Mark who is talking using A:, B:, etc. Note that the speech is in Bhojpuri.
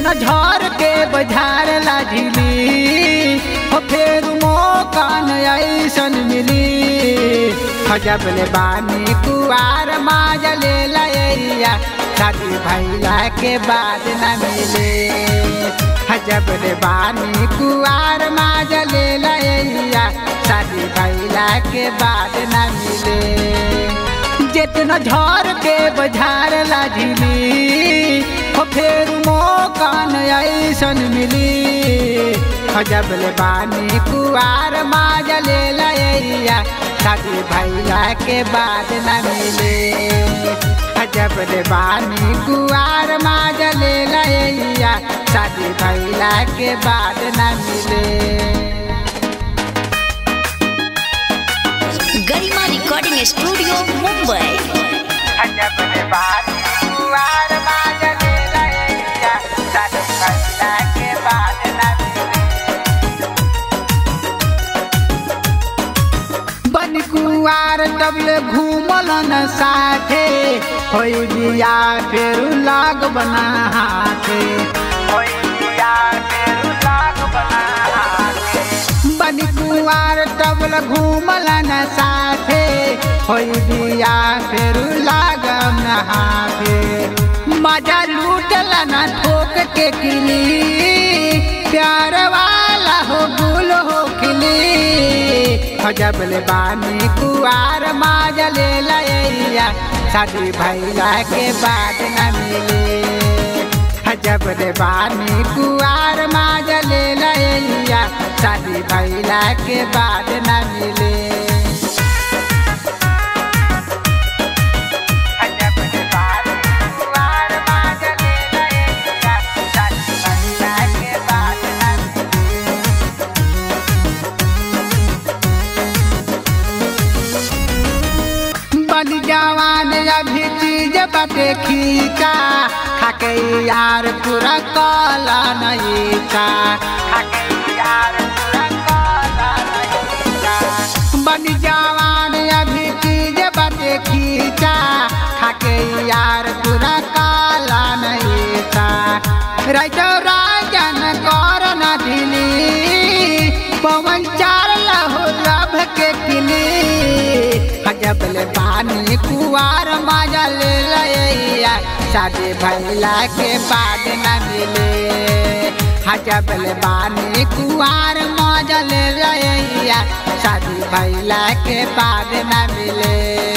A: जितना झर के बजार लाझिली हो फेर मौका न ऐसन मिली खजब ले बानी कुआर माज ले लैया शादी भैला के बाद न मिले हजब रे बानी कुआर माज ले लैया शादी भैला के बाद न मिले जितना झर के बजार लाझिली हो फेर मौका न ऐसन मिली खजब ले बानी कुआर माज ले लैया शादी भैला के बाद न मिले खजब ले बानी कुआर माज ले लैया शादी भैला के बाद न मिले
B: गरिमा रिकॉर्डिंग स्टूडियो मुंबई
A: अजब रे बात कुआर माज ले लैया शादी भैला के बाद न मिले बन कुआर तबले घूमल न साथे होई बिया फेर लाग बना हाथे होई बिया फेर लाग बना हाथे बन कुआर तबले घूमल न साथे होई बिया फेर लाग न हाथे मजा लूटल न ठोक के किली प्यार वाला हो गुल हो खिली खजब ले बानी कुआर माज ले लैया शादी भैला के बाद न मिले खजब ले बानी कुआर माज ले लैया शादी भैला के बाद न मिले खजब ले बानी कुआर माज ले लैया शादी भैला के बाद न मिले बन जवान अभी चीज बटे खींचा खाके यार पूरा काला नहीं का खाके यार पूरा काला नहीं का बन जवान अभी चीज बटे खींचा खाके यार पूरा काला नहीं का राजो राजन कर न दिली पवन चार लहो लभ के किली हजब ले पानी कुआर मजा ले लैया शादी भैला के बाद न मिले हजब ले पानी कुआर मजा ले लैया शादी भैला के बाद न मिले